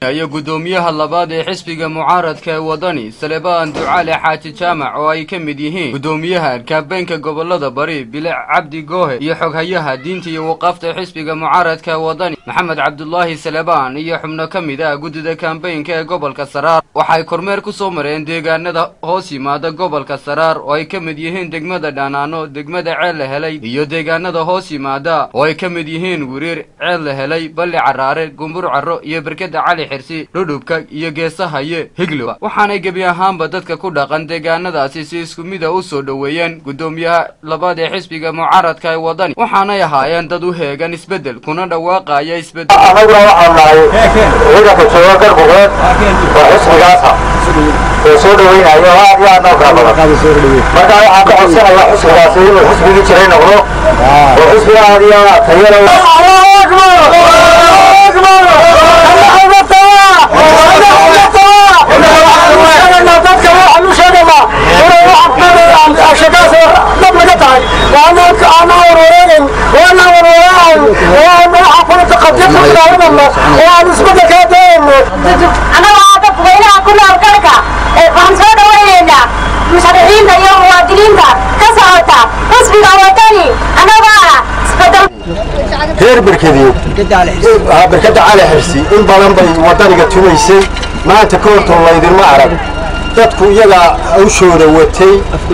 ku-xigeenka iyo guddoomiyaha labaad ee xisbiga mucaaradka ee wadani salebaan ducaale xaaji jaamac oo ay ka mid yihiin guddoomiyaha kaabeenka gobolada bari bilic cabdi goohe iyo xoghayaha diinta iyo waqaafta xisbiga mucaaradka ee wadani maxamed cabdulaahi salebaan iyo xubno ka mid ah guddida kaambeynka ee gobolka saraar waxay kormeer ku soo mareen deegaanada hoos yimaada gobolka saraar oo ay ka mid yihiin degmada dhanaano degmada ceel la helay iyo deegaanada hoos yimaada oo ay ka mid yihiin wiriir ceel la helay balli caraare gumbur caro iyo berkeda cali xirsi dhudhubka iyo geesahaye higlo waxaanay gebi ahaanba dadka ku dhaqan deegaanadaasi si isku mida u soo dhoweeyeen guddoomiyaha labaad ee xisbiga mucaaradka ee wadani waxaanay ahaayeen dad u heegan isbeddel kuna dhawaaqaya isbeddel anaguna waxaan nahay ciidanka jooga garbugeed oo xisbigaasa oo soo dhaweynayo oo aad iyo aad noo fara badan marka waxaan ka codsanayaa xisbigaasi inuu xisbigii jiray noqdo oo xisbiga aad iyo aad tayada anagoo dadweynaha ku nool galka waxaan soo dhawaynaynaa musharaxiinta iyo muwaadiniinta ka socota xisbiga wadani anagoo ah isbedel reer berkedeed berkada cali xirsi in badan bay wadaniga tumaysay maanta ka hortoo laydinma arag dadku iyagaa hawshooda watay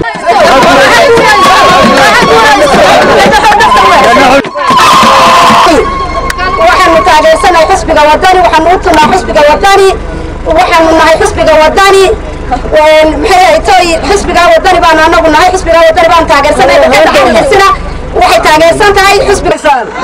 waxaanu taageersanahay xisbiga wadani waxaanu u tunaa xisbiga wadani waxaanu nahay xisbiga wadani maxay haytoy xisbiga wadani baanu anagu nahay xisbiga wadani baanu taageersanay xisina waxay taageersan tahay xisbiga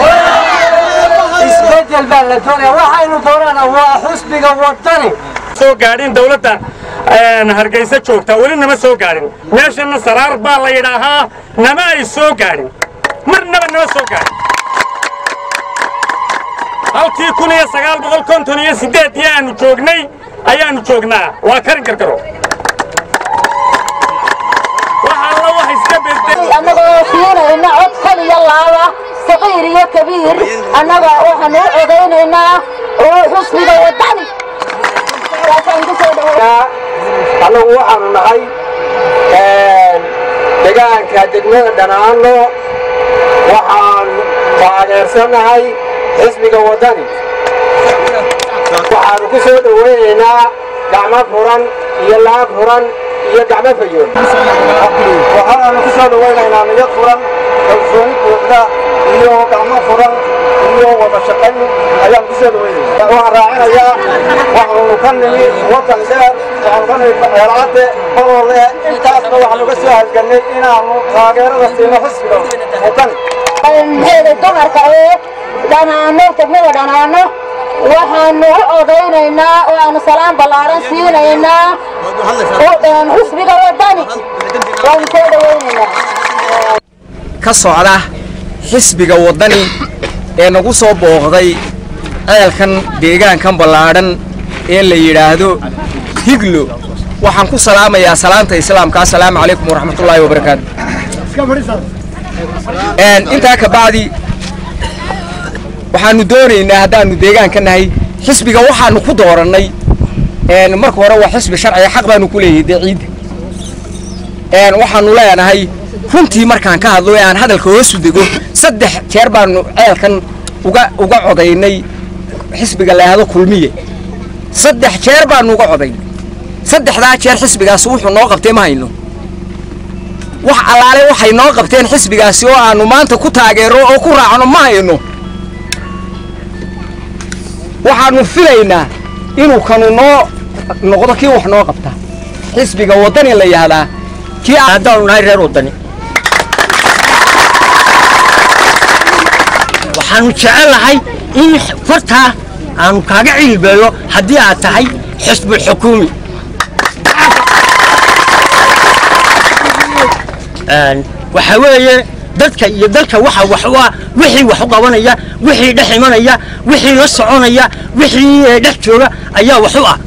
isbedel baa la doonaya waxaynu doonana waa xusbiga wadani soo gaadhin dawladda hargeysa joogta weli nama soo gaadhin meeshana saraar baa la yidhaahaa nama ay soo gaadhin marnaba nama soo gaadhin halkii kun iyo sagaal boqol konton iyo siddeedii aanu joognay ayaanu joognaa waa karin karkaro wax alla wax iska bedel annagoo siinayna cod kal iyo laaba saqiir iyo kabiir annaga waxaanu u codaynaynaa xusbiga wadani waasaan ku soo dhawo annagu waxaanu nahay degaanka degmada dhanaano waxaan taageersanahay xisbiga wadani waxaanu ku soo dhoweynaynaa gacmo furan iyo laab furan iyo gacmo fayoon waxaanu ku soo dhoweynaynaa niyad furan kalsooni buuxda iyo gacmo furan iyo wada shaqayn ayaan ku soo dhoweynaynaa waxaan raacinayaa waxaanu ka nimi wadan dheer waxaanu ka nimi eelcadde balole intaasna waxaanu ka soo halgannay inaanu taageerada siino xisbiga wadani maxayda dumarka ee dhanaano degmada dhanaano waxaanu u odaynaynaa oo aanu salaan ballaaran siinaynaa xusbiga wadani waanu soo dhawaynaynaa ka socda xisbiga waddani ee nagu soo booqday ceelkan deegaankan ballaadhan ee la yidhaahdo higlo waxaan ku salaamayaa salaanta islaamka assalaamu calaykum waraxmatullaahi wabarakaatu intaa ka bacdi waxaanu doonaynaa haddaanu deegaanka nahay xisbiga waxaanu ku doorannay marka hore waa xisbi sharciga xaq baanu ku leeyahay dee ciidda waxaanu leenahay runtii markaan ka hadlo ee aan hadalka hoosu dego saddex jeer baanu ceelkan uga uga codaynay xisbiga laahdo kulmiye saddex jeer baanu uga codaynay saddexdaa jeer xisbigaasi wuxuu noo qabtay ma hayno wax allaale waxay noo qabteen xisbigaasi oo aanu maanta ku taageero oo ku raacno ma hayno waxaanu filaynaa inuu kanu noo noqdo kii wax noo qabta xisbiga waddani la yihahdaa kii haddaanu nahay reer waddani waxaanu jecelahay in fartaa aanu kaaga cilbeeyo haddii aad tahay xisbul xukuumi waxa weeye dadka iyo dalka waxa wax u ah wixii wax u qabanaya wixii dhex imanaya wixii la soconaya wixii dhex jooga ayaa wax u ah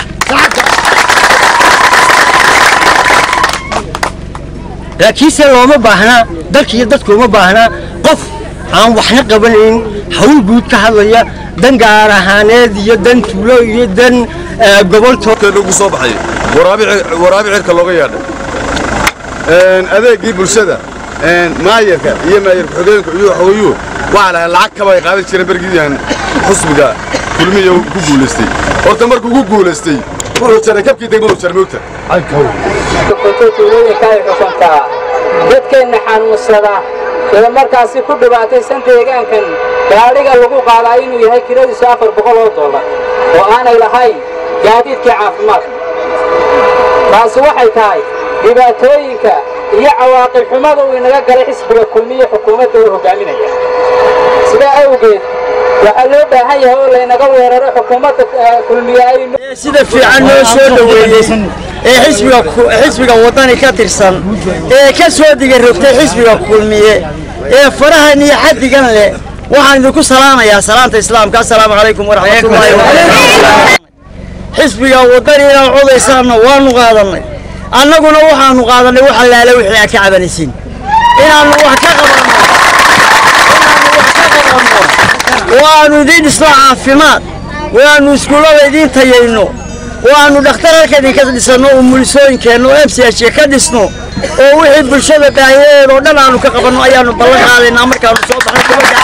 laakiinse looma baahnaa dalka iyo dadka uma baahnaa qof aan waxna qabanayn hawl guud ka hadlaya dan gaar ahaaneed iyo dan tuulo iyo dan gobolto ugu soo baxay waraabi cirka looga yeedhay adeegii bulshada maayarka iyo maayar ku-xigeenka iyo waxooyuu waxaa lahay lacag kaba ay qaadan jireen bergidihan xusbiga kulmiya ku guulaystay horta markuu ku guulaystay wuxuu jaray kabkii degmadu jarmoogta tuulooyinka ay xukuntaa dadkeenna xanuunsada ee markaasi ku dhibaataysan deegaankan gaadhiga lagu qaadaa inuu yahay kiradiisu afar boqol oo dollar oo aanay lahayn gaadiidkii caafimaadka taasi waxay tahay dhibaatooyinka iyo cawaaqib xumada uu inaga galay xisbiga kulmiye xukuumadda uu hogaaminaya sidaa awgeed waxaa loo baahan yahay oo laynaga weeraro xukuumadda kulmiye ay sida fiican noo soo dhoweeyey ee xisbiga xisbiga wadani ka tirsan ee ka soo diga rogtay xisbiga kulmiye ee farahan iyo xaddigan leh waxaan idinku salaamayaa salaanta islaamka assalaamu calaykum waraxmatullaahi wabarakaatu xisbiga wadani inaad codaysaanna waanu qaadannay annaguna waxaanu qaadannay wax allaale wixii aad ka cabanaysiin inaannu wax ka qabanno inaannu wax ka qabanno waannu idiin dhisno caafimaad waannu iskuullada idiin tayayno waannu dhakhtar halka idinka dhisanno oo mulisooyinkeenno oo m c h ka dhisno oo wixii bulshada baahiyadeeda oo dhan aanu ka qabanno ayaannu ballan qaadaynaa markaannu soo baxno kubadda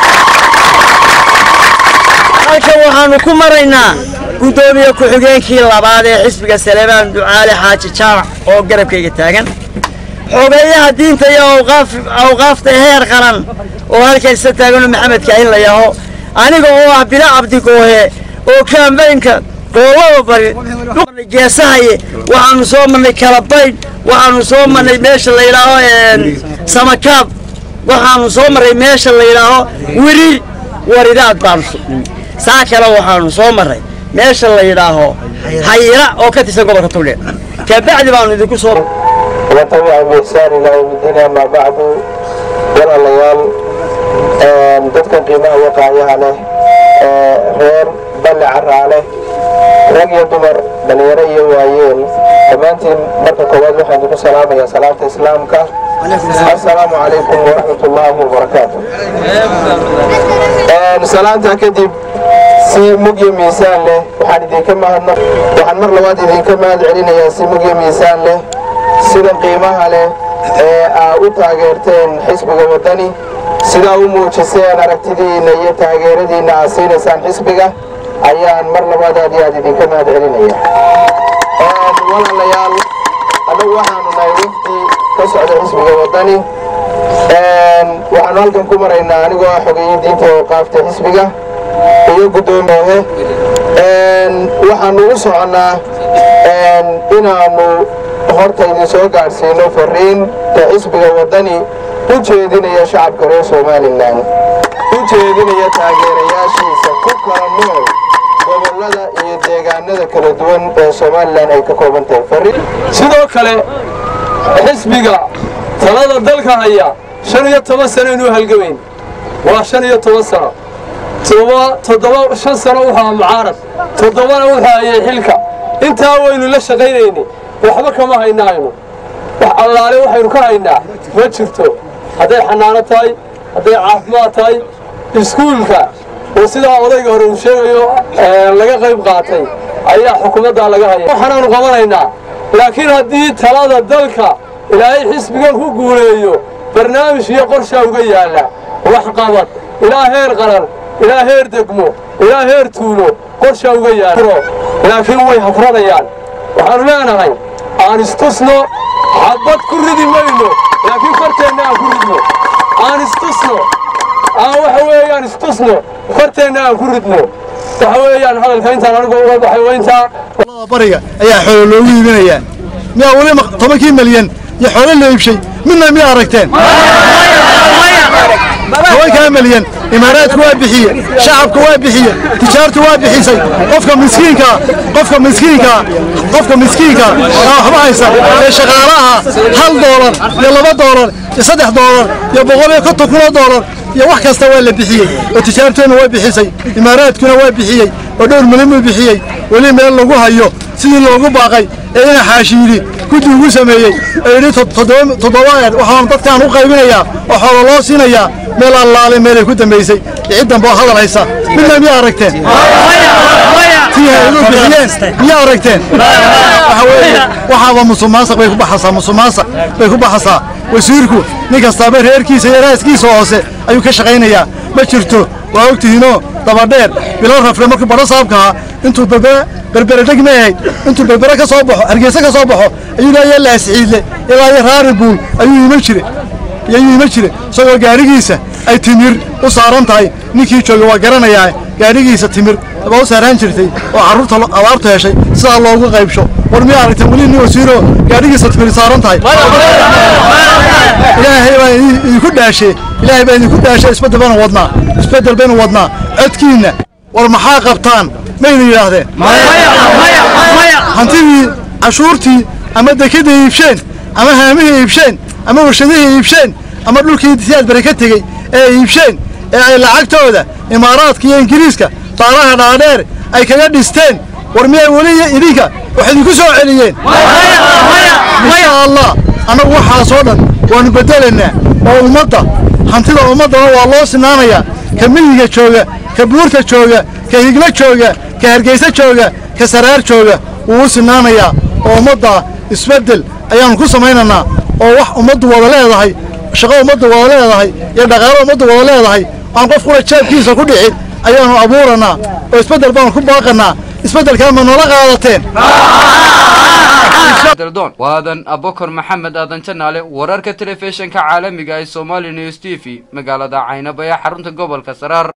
halkan waxaannu ku maraynaa guddoomiye ku-xigeenkii labaad ee xisbiga saleebaan ducaale xaaji jaamac oo garabkayga taagan xogeeyaha diinta iyo awqaafta heer qaran oo halkan isa taaganoo maxamed kaahin la yaho aniga oo ah bila cabdigoohe oo kaambaynka goolada bari geesahaye waxaanu soo marnay kalabaydh waxaanu soo marnay meesha la yidhaaho samakaab waxaanu soo marray meesha la yidhaaho wiriir waridaad baanu saa kale waxaanu soo marray meesha la yidhaaho hayira oo ka tirsan gobolka tugdheer kabacdi baanu idinku soo وتبع بإحسان إلى يوم الدين أما بعد walaalayaal dadkan qiimaha waqaayaha leh reer balle caraale rag iyo dumar dhallinyaro iyo waayeel dhammaantiin marka koowaad waxaan idinku salaamayaa salaamta islaamka assalaamu calaykum waraxmat ullaahi wabarakaatu salaanta kadib si mugyo miisaan leh waxaan idinka mahadno waxaan mar labaad idinka mahad celinayaa si mugyo miisaan leh sida qiimaha leh ee aa u taageerteen xisbiga waddani sidaa u muujiseen aragtidiinna iyo taageeradiinna aad siinaysaan xisbiga ayaan mar labaad aad iyo aad idinka mahad celinaya walaalayaal annagu waxaanu nahay wafdi ka socda xisbiga waddani waxaanu halkan ku maraynaa anigoo ah xogeeye diinta awqaafta xisbiga iyo guddoomiyahe waxaanu u soconnaa inaannu horta idin soo gaadhsiino fariinta xisbiga waddani u jeedinaya shacabka reer somalilan u jeedinaya taageerayaashiisa ku kala nool gobollada iyo deegaanada kala duwan ee somalilan ay ka kooban tahay sidoo kale xisbiga talada dalka haya shan iyo toban sano inuu halgamayn waa shan iyo toban sano toddoba shan sano wuxuu mucaarad toddobana wuxuu hayay xilka intaa waynu la shaqaynayni waxba kama haynahayno wax allaale waxaynu ka haynaa ma jirto hadday xanaano tahay hadday caafimaad tahay iskuulka oo sidaa odayga hore uu sheegayo laga qayb qaatay ayaa xukuumaddaa laga haya waxaanaanu qabanaynaa laakiin haddii talada dalka ilaahay xisbigan ku guuleeyo barnaamij iyo qorshaa uga yaalla waxqabad ilaa heer qaran ilaa heer degmo ilaa heer tuulo qorshaa uga yaalla laakiin way hafranayaan waxaanu leenahay aan istusno xabad ku ridi mayno laakiin farteenna aan ku ridno aan istusno aan waxa weeyaan istusno farteenna aan ku ridno waxa weeyaan hadalka intaan anigu uga baxay waa intaa bariga ayaa xoolo loogu iibinayaa miyaa weli tobankii malyan iyo xoolo la iibshay midna miyaa aragteen tobankaa malyan imaaraadku waa bixiye shacabku waa bixiye tijaartu waa bixisay qofka miskiinkaa qofka miskiinkaa qofka miskiinkaa aa waxba haysa ee shaqaalaha hal doolar iyo laba doolar iyo saddex doolar iyo boqol iyo konton kunoo doolar iyo wax kasta waa la bixiyey oo tijaarteenna waa bixisay imaaraadkuna waa bixiyey oo dhowr milyan buu bixiyey weli meel lagu hayo sidii loogu baaqay ee ina xaashiili guddi ugu sameeyey ee yidhi toddoba eer waxaan dadkaan u qaybinayaa oo xoolo loo siinayaa meel allaale meelay ku dambaysay iyo cid dambe oo hadal haysa midna miyaa aragteen tii hay-aduhu bixiyeen miyaa aragteen waxa weeye waxaaba musuqmaasuq bay ku baxaysaa musuqmaasuq bay ku baxaysaa wasiirku nin kastaaba reerkiisa iyo raaskiisa hoose ayuu ka shaqaynayaa ma jirto waa ogtihiinoo dabadheer bilo rafle markuu badho saabka ahaa intuu berbere berbere dheg ma ahayd intuu berbere ka soo baxo hargeysa ka soo baxo ayuu ilaa iyo laasciidle ilaa iyo raari buul ayuu iman jire ayuu iman jire isagoo gaadhigiisa ay timir u saaran tahay ninkii jooga waa garanayaa gaadhigiisa timir baa u saaraan jirtay oo carruurta abaartu heshay sidaa loogu qaybsho war miyaa aragteen weli nin wasiiroo gaadhigiisa timir saaran tahay ilaahay baa idinku dhaashe ilaahay baa idinku dhaashe isbeddel baynu wadnaa isbeddel baynu wadnaa codkiinna war maxaa qabtaan mayna yidhaahdeen hantidii cashuurtii ama dekadii iibsheen ama haamihii iibsheen ama warshadihii iibsheen ama dhulkii siyaad bare ka tegey ee iibsheen ee ay lacagtooda imaaraadka iyo ingiriiska daaraha dhaadheer ay kaga dhisteen war miyay weli idinka wax idinku soo celiyeen insha allah annagu waxaasoo dhan waannu beddelaynaa oo ummadda hantida ummaddana waa loo sinaanayaa ka miyiga jooga ka buurta jooga ka higlo jooga ka hargayso jooga ka saraar jooga wuu u sinaanayaa oo ummadda isbeddel ayaannu ku samaynaynaa oo wax ummaddu wada leedahay shaqo ummaddu wada leedahay iyo dhaqaalo ummaddu wada leedahay aan qof kula jeebkiisa ku dhicin ayaannu abuuranaa oo isbeddel baanu ku baaqannaa isbeddelkaa ma noola qaadateen daldoon waadan abokor maxamed aadan janaale wararka telefishinka caalamiga ee somali news t v magaalada caynaba ee xarunta gobolka saraar